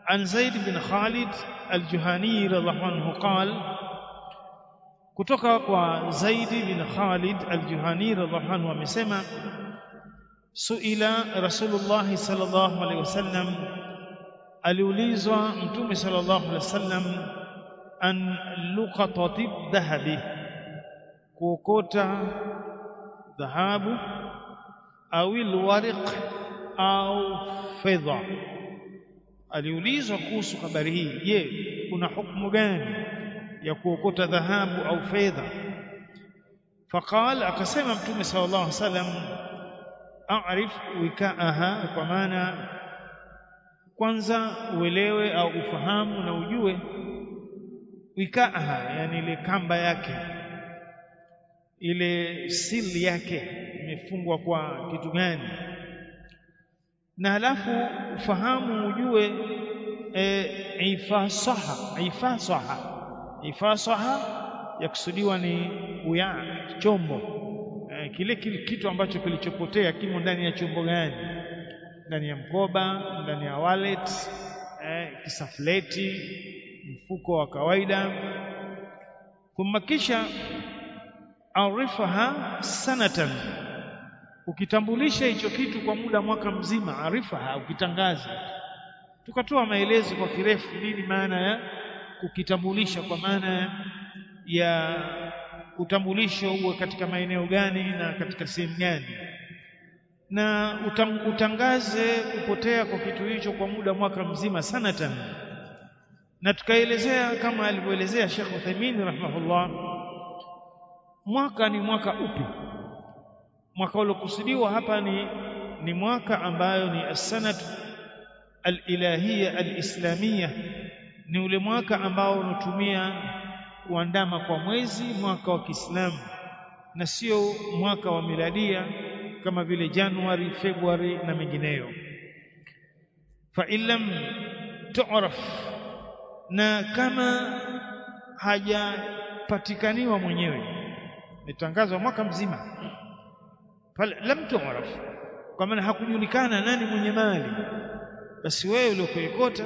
عن زيد بن خالد الجهني رضي الله عنه قال kutoka kwa Zaid bin Khalid al-Juhani radhiallahu anhu amesema suila Rasulullah sallallahu alaihi wasallam aliulizwa mtume sallallahu alaihi wasallam an luqatati dhahabi kuokota dhahabu au alwariq au fedha aliulizwa kuhusu habari hii je kuna hukumu gani ya kuokota dhahabu au fedha faqal akasema mtume sallallahu alaihi wasallam a'rif wikaaha kwa maana kwanza uelewe au ufahamu na ujue wikaaha yani ile kamba yake ile sili yake imefungwa kwa kitu gani na halafu ufahamu ujue e, ifasaha ifasaha ifasaha yakusudiwa ni uya chombo e, kile, kile kitu ambacho kilichopotea kimo ndani ya chombo gani ndani ya mkoba ndani ya wallet e, kisafleti mfuko wa kawaida thumma kisha arifaha sanatan ukitambulisha hicho kitu kwa muda mwaka mzima arifaha ukitangaza tukatoa maelezo kwa kirefu nini maana ya kukitambulisha kwa maana ya utambulisho uwe katika maeneo gani na katika sehemu gani na utang, utangaze kupotea kwa kitu hicho kwa muda mwaka mzima sanatan na tukaelezea kama alivyoelezea Sheikh Uthaymeen rahimahullah mwaka ni mwaka upi mwaka uliokusudiwa hapa ni ni mwaka ambayo ni as-sanat al-ilahiyya al-islamiyya ni ule mwaka ambao unatumia kuandama kwa mwezi mwaka wa Kiislamu na sio mwaka wa miladia kama vile Januari, Februari na mengineyo. Fa illam tu'raf, na kama hajapatikaniwa mwenyewe, imetangazwa mwaka mzima, fal lam tu'raf, kwa maana hakujulikana nani mwenye mali, basi wewe uliokuikota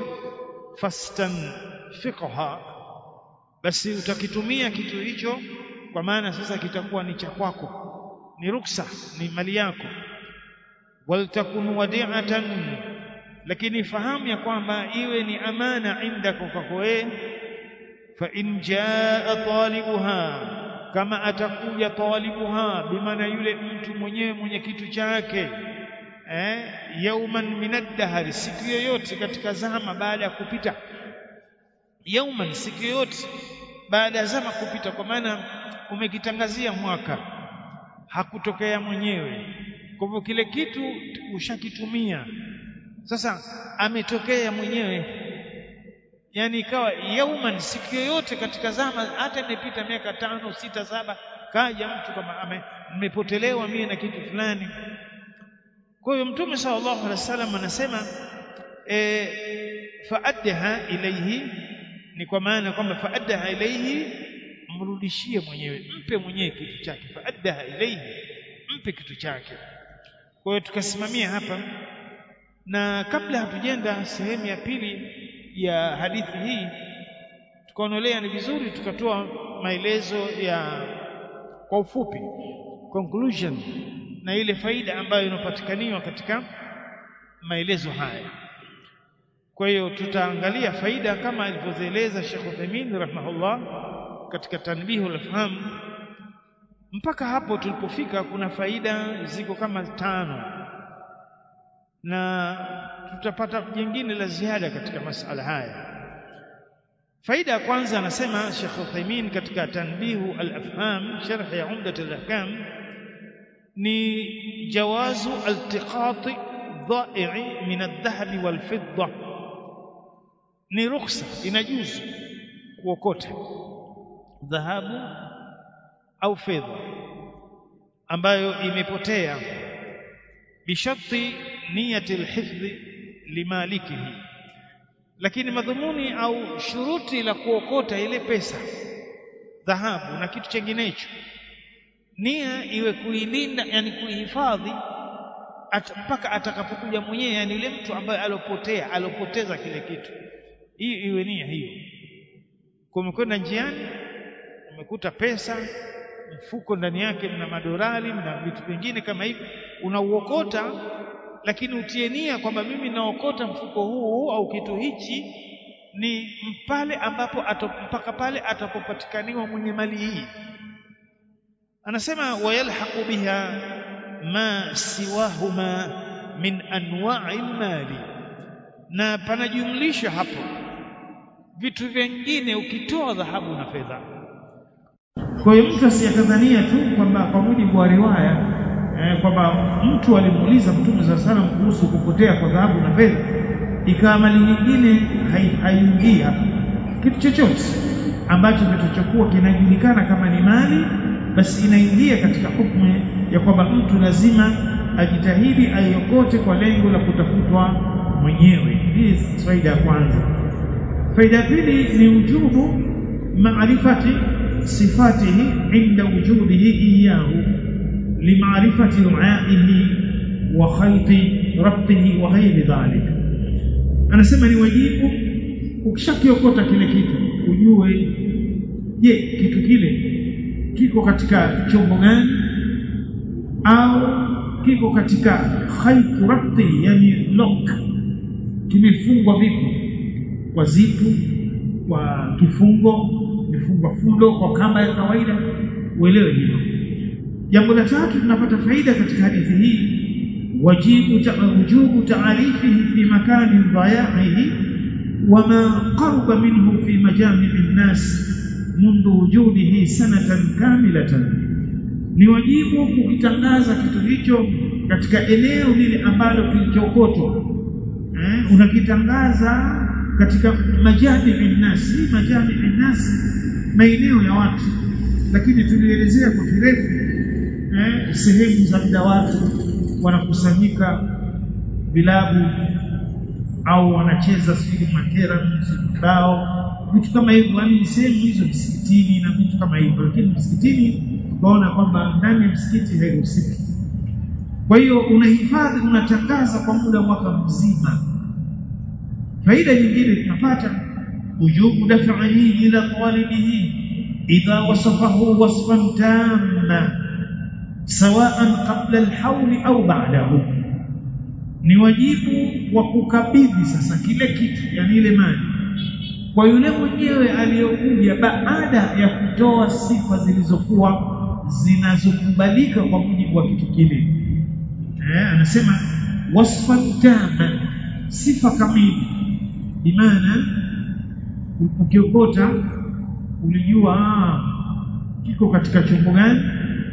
fastanfiqha basi utakitumia kitu hicho kwa maana sasa kitakuwa ni cha kwako ni ruksa ni mali yako waltakun wadi'atan lakini fahamu ya kwamba iwe ni amana indako kwako wewe fa in jaa talibuha kama atakuja talibuha bimaana yule mtu mwenyewe mwenye kitu chake eh yauman minad siku yoyote katika zama baada ya kupita yauman siku yoyote baada ya zama kupita kwa maana umekitangazia mwaka hakutokea mwenyewe kwa hivyo kile kitu ushakitumia sasa ametokea mwenyewe yani ikawa yauman siku yoyote katika zama hata imepita miaka tano sita saba kaja mtu kama amepotelewa mie na kitu fulani kwa hiyo mtume sallallahu alaihi wasallam anasema e, faaddaha ilayhi ni kwa maana kwamba faaddaha ilayhi mrudishie mwenyewe mpe mwenyewe kitu chake faaddaha ilayhi mpe kitu chake kwa hiyo tukasimamia hapa na kabla hatujenda sehemu ya pili ya hadithi hii tukaonelea ni vizuri tukatoa maelezo ya kwa ufupi conclusion na ile faida ambayo inapatikaniwa katika maelezo haya kwa hiyo tutaangalia faida kama alivyozieleza Sheikh Uthaymeen rahimahullah katika tanbihu al-faham mpaka hapo tulipofika kuna faida ziko kama tano na tutapata jingine la ziada katika masala haya faida ya kwanza anasema Sheikh Uthaymeen katika tanbihu al-afham sharh ya umdat al-ahkam ni jawazu altiqati dha'i min adh-dhahabi wal-fidda ni rukhsa inajuzu kuokota dhahabu au fedha ambayo imepotea bisharti niyati alhifdhi limalikihi lakini madhumuni au shuruti la kuokota ile pesa dhahabu na kitu chenginecho nia iwe kuilinda yani kuihifadhi at, mpaka atakapokuja mwenyewe yani yule mtu ambaye alopotea alopoteza kile kitu hiyo iwe nia hiyo kumekwenda njiani umekuta pesa mfuko ndani yake mna madorali mna vitu vingine kama hivi unauokota lakini utie nia kwamba mimi naokota mfuko huu au kitu hichi ni pale ambapo ato, mpaka pale atapopatikaniwa mwenye mali hii anasema wayalhaqu biha ma siwahuma min anwa'i mali na panajumlisha hapo vitu vingine ukitoa dhahabu na fedha kwa hiyo mtu asiyakadhania tu kwamba kwa mujibu wa riwaya eh, kwamba mtu alimuuliza Mtume za salam kuhusu kupotea kwa dhahabu na fedha, ikawa mali nyingine haiingii hapa. Kitu chochote ambacho kitachokuwa kinajulikana kama ni mali, basi inaingia katika hukumu ya kwamba mtu lazima ajitahidi aiokote kwa lengo la kutafutwa mwenyewe. Hii faida ya kwanza. Faida ya pili ni ujubu maarifati sifatihi inda wujudihi iyahu limaarifati ruaihi wa khayti rabtihi wa ghairi dhalik anasema ni wajibu ukishakiokota kile kitu ujue je kitu kile kiko katika chombo gani au kiko katika khaytu rabtihi yani lock kimefungwa vipi kwa zipu kwa kifungo imefungwa fundo kwa kamba ya kawaida uelewe hilo jambo la tatu tunapata faida katika hadithi hii wajibu wujubu taarifihi fi makani dhaya'ihi wama qarba minhu fi majami' an-nas منذ وجوده سنة كاملة ni wajibu kukitangaza kitu hicho katika eneo lile ambalo kilichokotwa eh, unakitangaza katika majami binnas majami binnas maeneo ya watu lakini tulielezea kwa kirefu eh, sehemu za muda watu wanakusanyika vilabu au wanacheza sijui makera bao vitu kama hivyo yani sehemu hizo msikitini na vitu kama hivyo lakini msikitini tukaona kwamba ndani ya msikiti hairuhusiki kwa hiyo unahifadhi unatangaza kwa muda mwaka mzima faida nyingine tunapata wujubu daf'ihi ila talibihi idha wasafahu wasfan tamma sawa'an qabla al-hawl au ba'dahu ni wajibu wa kukabidhi sasa kile kitu yani ile mali kwa yule mwenyewe aliyokuja baada ya kutoa sifa zilizokuwa zinazokubalika kwa mujibu wa kitu kile eh, anasema wasfan tama sifa kamili bimaana ukiokota ulijua ah, kiko katika chombo gani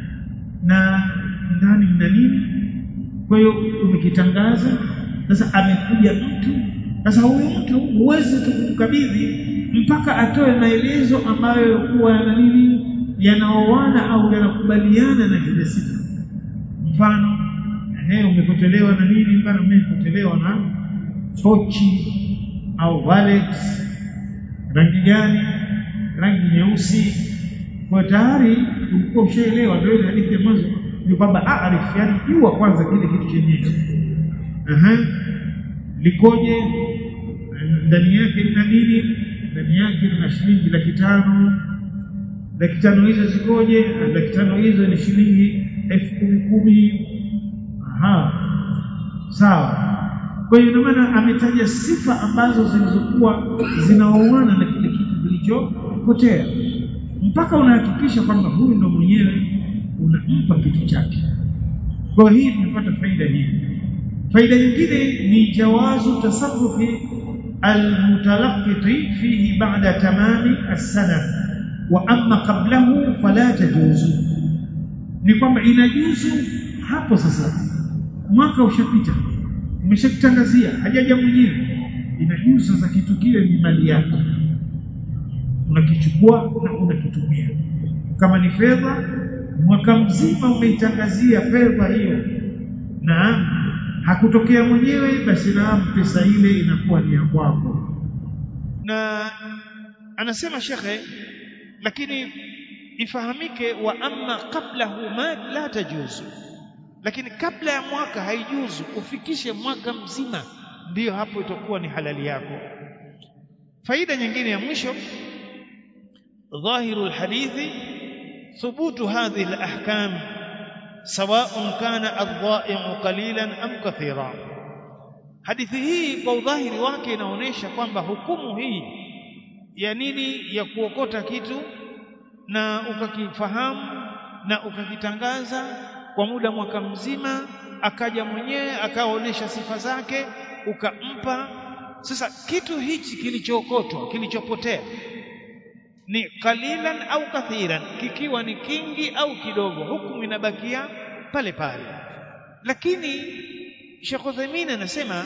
na ndani mna nini kwa hiyo umekitangaza sasa amekuja mtu sasa huyu mtu huwezi tukukabidhi mpaka atoe maelezo ambayo kuwa yana nini yanaoana au yanakubaliana na kile sifa mfano eh umepotelewa na nini mfano umepotelewa na tochi au wallet rangi gani rangi nyeusi kwa tayari ulikuwa ushaelewa ndio ile hadithi ya mwanzo ni kwamba aarif yani jua kwanza kile kitu chenyewe aha likoje ndani yake lina nini ndani yake lina shilingi laki tano laki tano hizo zikoje laki tano hizo ni shilingi elfu kumi kumi aha sawa kwa hiyo maana ametaja sifa ambazo zilizokuwa zinaoana na kile kitu kilichopotea mpaka unahakikisha kwamba huyu ndo mwenyewe unampa kitu chake kwa hii tumepata faida hii faida nyingine ni jawazu tasarrufi almutalaqqiti fihi ba'da tamami as-sana wa amma qablahu fala tajuzu ni kwamba inajuzu hapo sasa mwaka ushapita umeshakitangazia hajaja mwenyewe inajuzu sasa kitu kile ni mali yako unakichukua na unakitumia kama ni fedha mwaka mzima umeitangazia fedha hiyo na hakutokea mwenyewe basi naam pesa ile inakuwa ni ya kwako na anasema shekhe lakini ifahamike wa amma qablahu ma la tajuzu lakini kabla ya mwaka haijuzu ufikishe mwaka mzima ndiyo hapo itakuwa ni halali yako faida nyingine ya mwisho ظاهر الحديث ثبوت هذه الأحكام سواء كان الضائع قليلا أم كثيرا hadithi hii kwa udhahiri wake inaonyesha kwamba hukumu hii ya nini ya kuokota kitu na ukakifahamu na ukakitangaza kwa muda mwaka mzima akaja mwenyewe akaonyesha sifa zake ukampa sasa kitu hichi kilichookotwa kilichopotea ni qalilan au kathiran kikiwa ni kingi au kidogo hukumu inabakia pale pale lakini Sheikh Uthaymeen anasema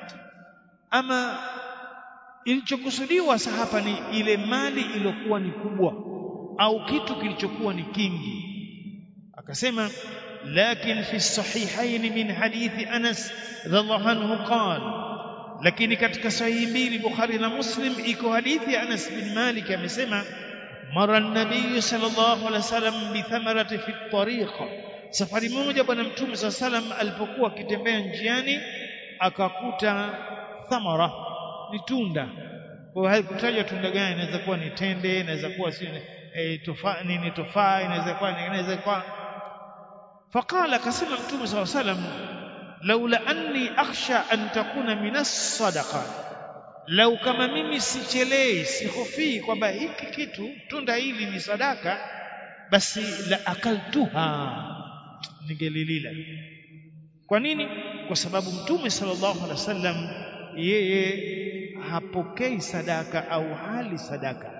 ama ilichokusudiwa sasa hapa ni ile mali iliyokuwa ni kubwa au kitu kilichokuwa ni kingi akasema lakin fi sahihain min hadithi Anas radhiallahu anhu qala lakini katika sahihi mbili Bukhari na Muslim iko hadithi ya Anas bin Malik amesema mara nabii sallallahu alaihi wasallam bi thamarati fi tariqa safari moja bwana mtume sallallahu alaihi wasallam alipokuwa akitembea njiani akakuta thamara ni tunda kwa haikutajwa tunda gani inaweza kuwa ni tende inaweza kuwa si e, tofaa nini tofaa inaweza kuwa inaweza kuwa faqala akasema mtume sallallahu alaihi wasallam laula anni akhsha an takuna minas sadaqa lau kama mimi sichelei sihofii kwamba hiki kitu tunda hili ni sadaka basi la akaltuha ningelilila kwa nini kwa sababu mtume sallallahu alaihi wasallam yeye hapokei sadaka au hali sadaka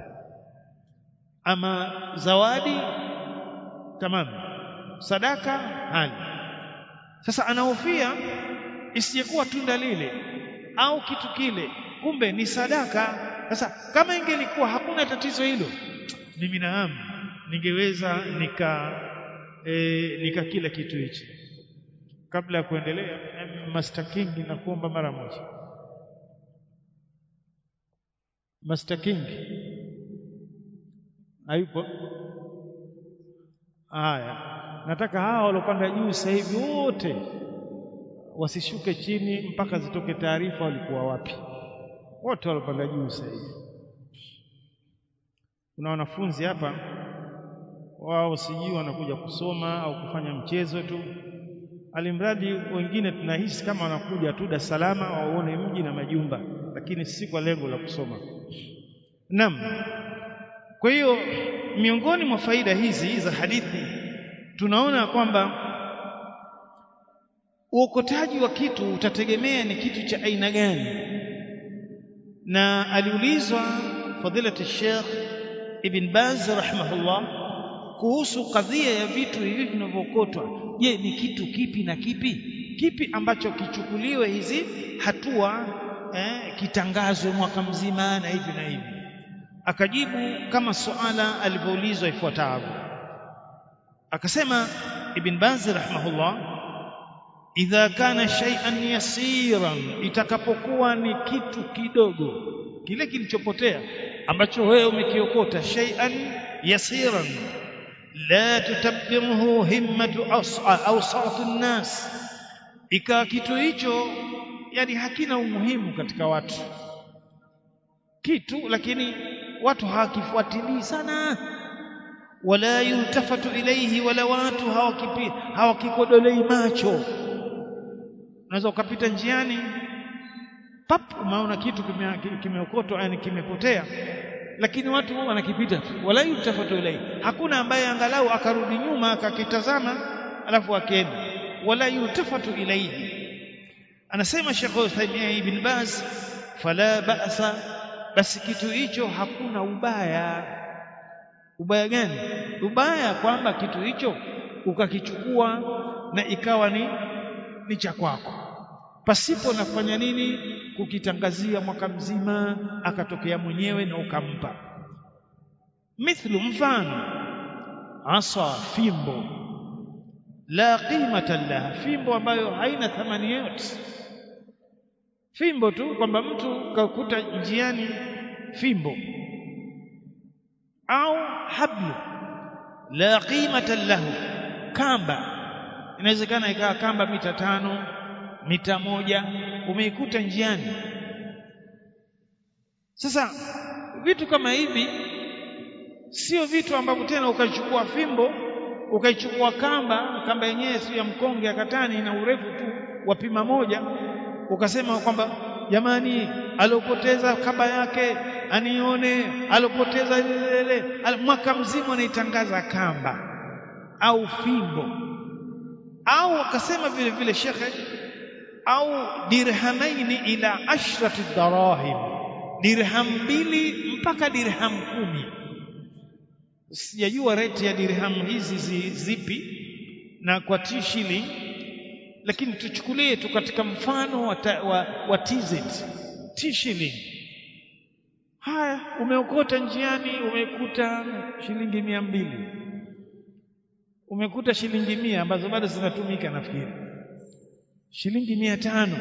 ama zawadi tamam sadaka hali sasa anahofia isiyekuwa tunda lile au kitu kile kumbe ni sadaka sasa kama ingelikuwa hakuna tatizo hilo mimi naam ningeweza nika e, nika kila kitu hichi kabla ya kuendelea Master King na kuomba mara moja Master King hayupo haya nataka hawa waliopanda juu sasa hivi wote wasishuke chini mpaka zitoke taarifa walikuwa wapi wote waliopanda juu sasa hivi kuna wanafunzi hapa wao sijui wanakuja kusoma au kufanya mchezo tu alimradi wengine tunahisi kama wanakuja tu Dar es Salaam waone mji na majumba lakini si kwa lengo la kusoma naam kwa hiyo miongoni mwa faida hizi za hadithi tunaona kwamba uokotaji wa kitu utategemea ni kitu cha aina gani na aliulizwa fadilati Sheikh Ibn Baz rahimahullah kuhusu kadhia ya vitu hivi vinavyookotwa je ni kitu kipi na kipi kipi ambacho kichukuliwe hizi hatua eh, kitangazwe mwaka mzima na hivi na hivi akajibu kama suala alivyoulizwa ifuatavyo akasema ibn Baz rahimahullah idha kana shay'an yasiran itakapokuwa ni kitu kidogo kile kilichopotea ambacho wewe umekiokota shay'an yasiran la tutabbiruhu himmatu awsat an-nas ikawa kitu hicho yani hakina umuhimu katika watu kitu lakini watu hawakifuatilii sana wala yultafatu ilayhi wala watu hawakipi hawakikodolei macho unaweza ukapita njiani pap umeona kitu kimeokotwa kime yani kimepotea lakini watu wanakipita tu wala yultafatu ilayhi hakuna ambaye angalau akarudi nyuma akakitazama alafu akaenda wala yultafatu ilayhi anasema Sheikh Uthaymeen ibn Baz fala ba'sa basi kitu hicho hakuna ubaya ubaya gani ubaya kwamba kitu hicho ukakichukua na ikawa ni ni cha kwako pasipo na kufanya nini kukitangazia mwaka mzima akatokea mwenyewe na ukampa mithlu mfano asa fimbo la qimata laha fimbo ambayo haina thamani yote fimbo tu kwamba mtu kakuta njiani fimbo au hablu la qimata lahu kamba inawezekana ikawa kamba mita tano mita moja umeikuta njiani sasa vitu kama hivi sio vitu ambavyo tena ukaichukua fimbo ukaichukua kamba kamba yenyewe sio ya mkonge ya katani ina urefu tu wa pima moja ukasema kwamba jamani alopoteza kamba yake anione alopoteza ile mwaka mzima anaitangaza kamba au fimbo au akasema vile vile shekhe au dirhamaini ila ashrati darahim dirham mbili mpaka dirham kumi sijajua rate ya dirham hizi zi, zipi na kwa t shilling lakini tuchukulie tu katika mfano wa, ta, wa, wa TZ t shilling haya umeokota njiani umekuta shilingi mia mbili umekuta shilingi mia ambazo bado zinatumika nafikiri shilingi mia tano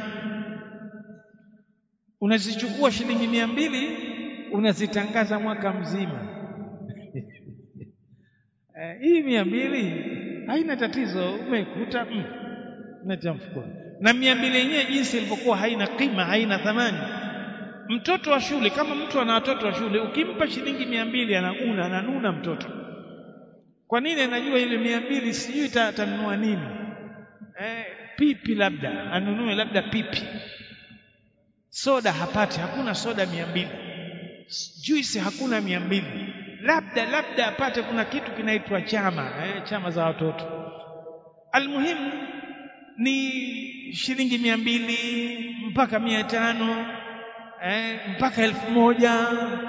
unazichukua shilingi mia mbili unazitangaza mwaka mzima eh, hii mia mbili haina tatizo umekuta mm, natia mfukoni na mia mbili yenyewe jinsi ilivyokuwa haina kima haina thamani mtoto wa shule kama mtu ana watoto wa shule ukimpa shilingi mia mbili anaguna ananuna mtoto kwa nini anajua ile mia mbili sijui atanunua nini eh, pipi labda anunue labda pipi soda hapati hakuna soda mia mbili juisi hakuna mia mbili labda labda apate kuna kitu kinaitwa chama eh, chama za watoto almuhimu ni shilingi mia mbili mpaka mia tano eh, mpaka elfu moja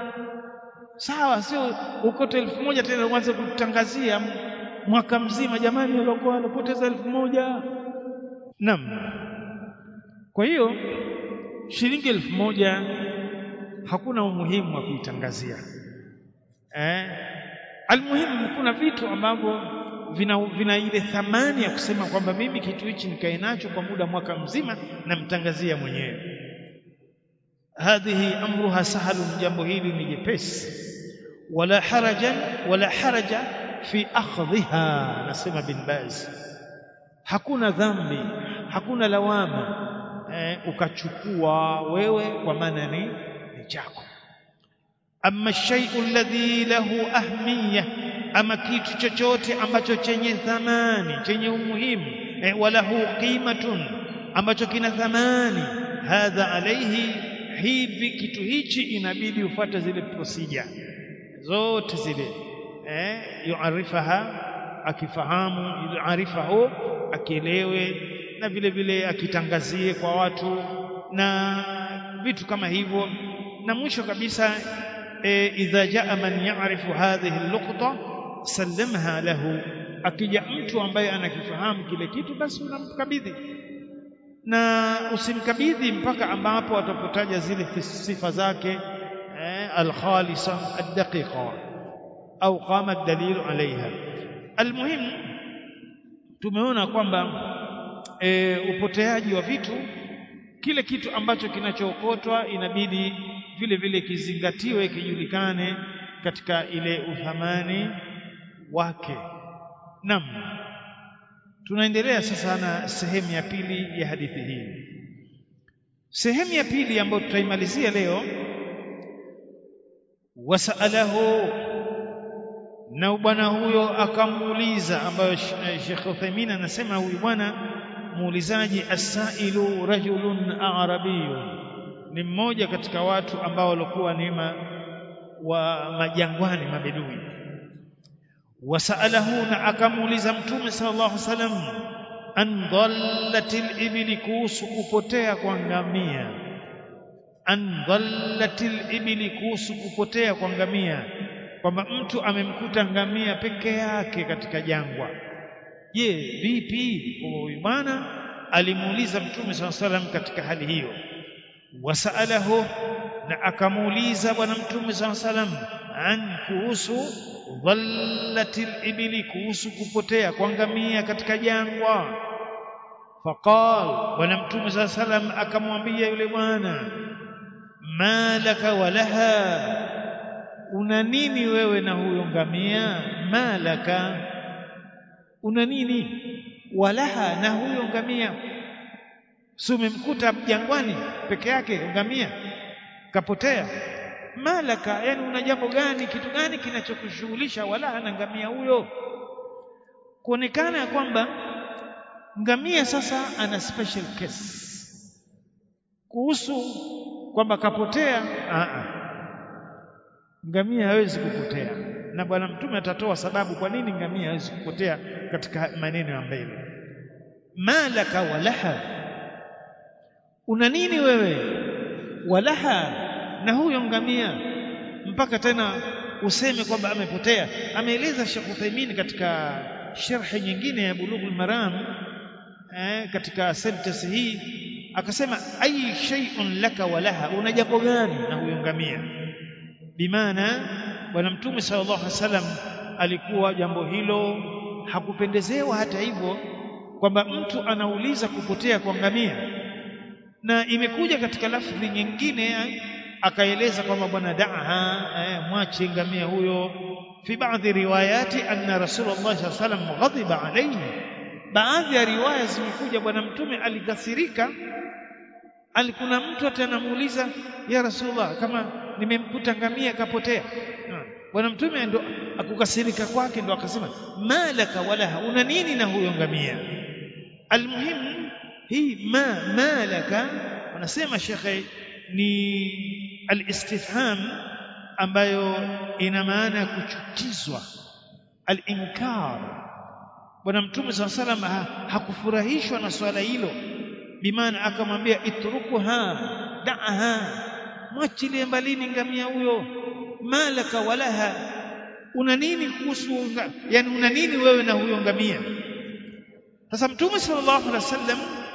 sawa sio ukote elfu moja tena uanze kutangazia mwaka mzima jamani aliokuwa alipoteza elfu moja naam kwa hiyo shilingi elfu moja hakuna umuhimu wa kuitangazia eh almuhimu kuna vitu ambavyo vina, vina ile thamani ya kusema kwamba mimi kitu hichi nikae nacho kwa muda mwaka mzima namtangazia mwenyewe hadhihi amruha sahalun jambo hili ni jepesi wala haraja wala haraja fi akhdhiha nasema bin baz hakuna dhambi hakuna lawama eh, ukachukua wewe kwa maana ni ni chako amma shay'u alladhi lahu ahmiya ama kitu chochote ambacho chenye thamani chenye umuhimu eh, walahu qimatun ambacho kina thamani hadha alayhi hivi kitu hichi inabidi ufuate zile procedure zote zile eh yuarifaha akifahamu yuarifahu akielewe na vile vile akitangazie kwa watu na vitu kama hivyo na mwisho kabisa e, idha jaa man ya'rifu hadhihi al-luqta sallamha lahu akija mtu ambaye anakifahamu kile kitu basi unamkabidhi na usimkabidhi mpaka ambapo atapotaja zile sifa zake eh, al-khalisa ad-daqiqa au qama ad-dalil alaiha almuhim tumeona kwamba e, upoteaji wa vitu kile kitu ambacho kinachookotwa inabidi vile vile kizingatiwe kijulikane katika ile uthamani wake nam tunaendelea sasa na sehemu ya pili ya hadithi hii sehemu ya pili ambayo tutaimalizia leo wasalahu na bwana huyo akamuuliza ambayo Sheikh Uthaymeen anasema huyu bwana muulizaji asailu rajulun arabiyun ni mmoja katika watu ambao walikuwa ni wa majangwani mabedui wasaalahu na akamuuliza mtume sallallahu alaihi wasallam an dhallatil ibli kuhusu kupotea kwa ngamia an dhallatil ibli kuhusu kupotea kwa ngamia kwamba mtu amemkuta ngamia peke yake katika jangwa je vipi huyu bwana alimuuliza mtume sallallahu alaihi wasallam katika hali hiyo wasaalahu na akamuuliza bwana mtume sallallahu alaihi wasallam an kuhusu dhallatil ibli kuhusu kupotea kwa ngamia katika jangwa faqal bwana mtume sallallahu alaihi wasallam akamwambia yule bwana malaka walaha una nini wewe na huyo ngamia malaka una nini walaha na huyo ngamia si umemkuta jangwani peke yake ngamia kapotea malaka yani una jambo gani kitu gani kinachokushughulisha wala na ngamia huyo kuonekana ya kwamba ngamia sasa ana special case kuhusu kwamba kapotea a a ngamia hawezi kupotea na bwana mtume atatoa sababu kwa nini ngamia hawezi kupotea katika maneno ya mbele malaka walaha una nini wewe walaha na huyo ngamia mpaka tena useme kwamba amepotea ameeleza Sheikh Uthaymeen katika sharhi nyingine ya Bulughul Maram eh, katika sentence hii akasema ai shay'un laka walaha una jambo gani na huyo ngamia bimaana bwana mtume sallallahu alaihi wasallam alikuwa jambo hilo hakupendezewa hata hivyo kwamba mtu anauliza kupotea kwa ngamia na imekuja katika lafdhi nyingine akaeleza kwamba bwana da'ha eh, mwache ngamia huyo fi baadhi riwayati anna rasulullah sallallahu alaihi wasallam ghadiba alayhi baadhi ya riwaya zimekuja bwana mtume alikasirika alikuna mtu atanamuuliza ya rasulullah kama nimemkuta ngamia kapotea bwana mtume ndo akukasirika kwake ndo akasema malaka walaha una nini na huyo ngamia almuhimu hii ma malaka wanasema shekhe ni alistifham ambayo ina maana ya kuchukizwa alinkar bwana mtume saa salam hakufurahishwa na swala hilo bimaana akamwambia itrukuha da'aha mwachilie mbalini ngamia huyo malaka walaha una nini kuhusu yani una nini wewe na huyo ngamia sasa mtume sallallahu alaihi wasallam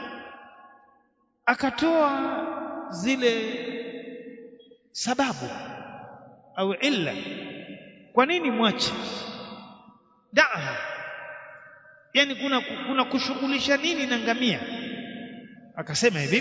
akatoa zile sababu au illa kwa nini mwache daa yani kuna kuna kushughulisha nini na ngamia akasema hivi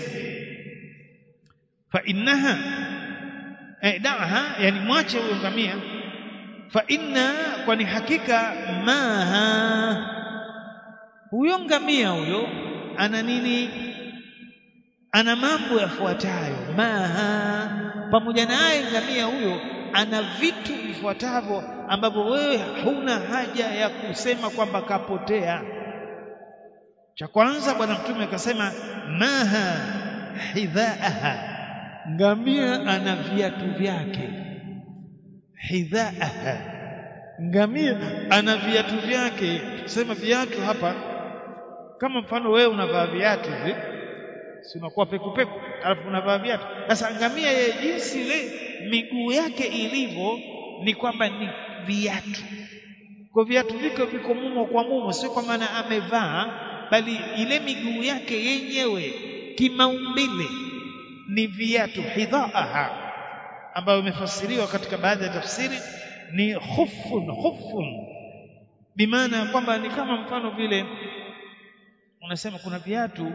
fa innaha eh, daaha yani mwache huyo ngamia fa inna kwani hakika maha huyo ngamia huyo ana nini ana mambo yafuatayo maha pamoja naye ngamia huyo ana vitu vifuatavyo ambavyo wewe huna haja ya kusema kwamba kapotea cha kwanza bwana mtume akasema maha hidhaaha ngamia ana viatu vyake hidhaaha ngamia ana viatu vyake sema viatu hapa kama mfano wewe unavaa viatu hivi si unakuwa peku peku alafu unavaa viatu sasa ngamia yeye jinsi ile miguu yake ilivyo ni kwamba ni viatu kwa viatu viko viko mumo kwa mumo sio kwa maana amevaa bali ile miguu yake yenyewe kimaumbile ni viatu hidhaaha ambayo imefasiriwa katika baadhi ya tafsiri ni khufun khufun bimaana kwamba ni kama mfano vile unasema kuna viatu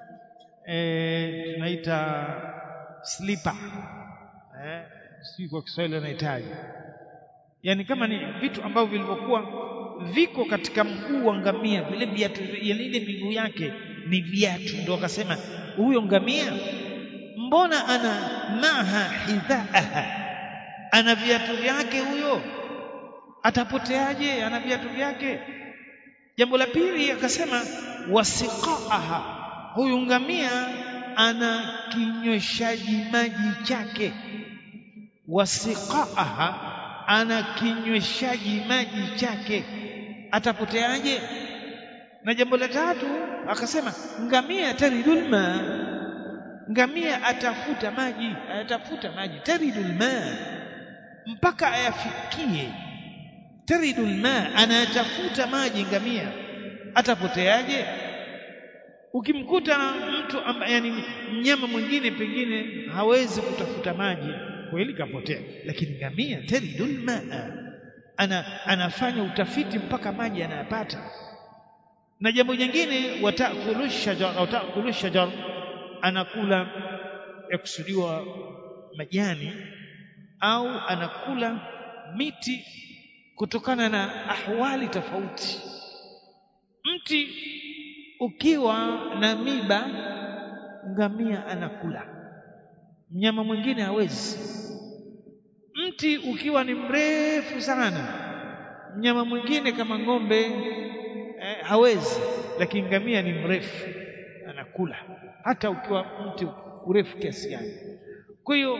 eh tunaita slipper eh si kwa Kiswahili anahitaji yani kama ni vitu ambavyo vilivyokuwa viko katika mguu wa ngamia vile viatu ile miguu yake ni viatu ndio akasema huyo ngamia mbona ana maha hidhaaha ana viatu vyake huyo atapoteaje ana viatu vyake jambo la pili akasema wasiqaaha huyu ngamia ana kinyweshaji maji chake wasiqaaha ana kinyweshaji maji chake atapoteaje na jambo la tatu akasema ngamia taridul ma ngamia atafuta maji atafuta maji taridul ma mpaka ayafikie taridul ma anatafuta maji ngamia atapoteaje ukimkuta mtu amba, yani mnyama mwingine pengine hawezi kutafuta maji kweli kapotea lakini ngamia taridul maa ana anafanya utafiti mpaka maji anayapata na jambo jingine watakulu shajar au takulu shajar anakula yakusudiwa majani au anakula miti kutokana na ahwali tofauti mti ukiwa na miba ngamia anakula mnyama mwingine hawezi mti ukiwa ni mrefu sana mnyama mwingine kama ng'ombe eh, hawezi lakini ngamia ni mrefu anakula hata ukiwa mti urefu kiasi gani kwa hiyo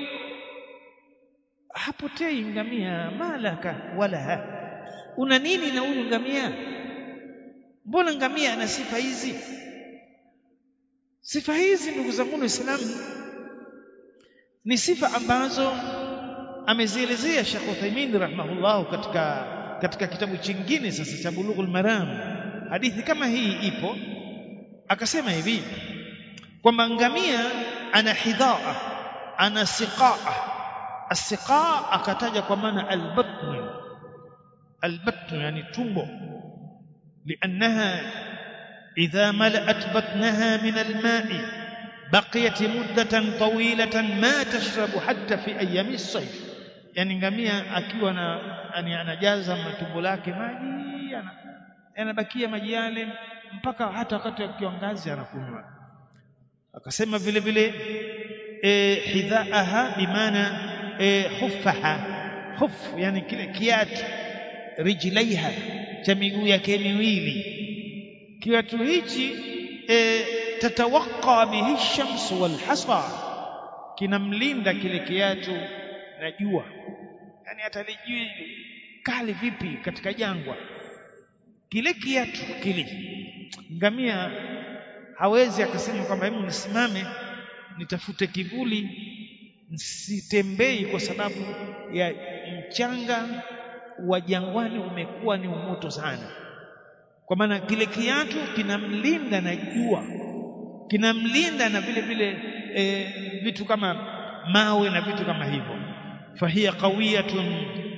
hapotei ngamia malaka wala ha. una nini na huyu ngamia mbona ngamia ana sifa hizi sifa hizi ndugu zangu waislamu ni sifa ambazo amezielezea Sheikh Uthaymeen rahimahullah katika katika kitabu chingine sasa cha Bulughul Maram hadithi kama hii ipo akasema hivi kwamba ngamia ana hidhaa ana siqaa asiqaa akataja kwa maana albatn albatn yani tumbo لأنها إذا ملأت بطنها من الماء بقيت مدة طويلة ما تشرب حتى في أيام الصيف yani ngamia akiwa na yani anajaza matumbo lake maji yanabakia maji yale mpaka hata wakati wa kiangazi anakunywa akasema vile vile e, hidhaaha bimaana e, huffaha huff yani kile kiatu rijlaiha cha miguu yake miwili kiatu hichi e, tatawaqqa bihi shamsu wal hasa kinamlinda kile kiatu na jua yani hata lijui kali vipi katika jangwa kile kiatu kile ngamia hawezi akasema kwamba hebu nisimame nitafute kivuli sitembei kwa sababu ya mchanga wa jangwani umekuwa ni umoto sana kwa maana kile kiatu kinamlinda na jua kinamlinda na vile vile e, vitu kama mawe na vitu kama hivyo fahiya qawiyatun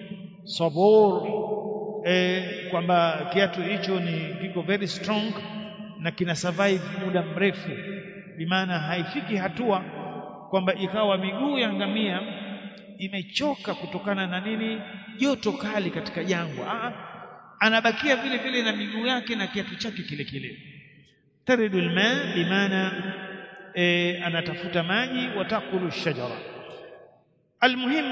sabur e, kwamba kiatu hicho ni kiko very strong na kina survive muda mrefu bimaana haifiki hatua kwamba ikawa miguu ya ngamia imechoka kutokana na nini joto kali katika jangwa Aa, anabakia vile vile na miguu yake na kiatu chake kile kile taridu alma bimaana e, anatafuta maji watakulu shajara almuhim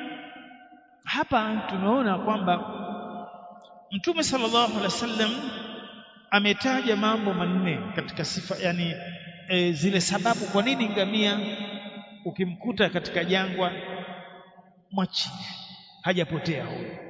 hapa tunaona kwamba mtume sallallahu alaihi wasallam ametaja mambo manne katika sifa yani e, zile sababu kwa nini ngamia ukimkuta katika jangwa mwachie hajapotea huyo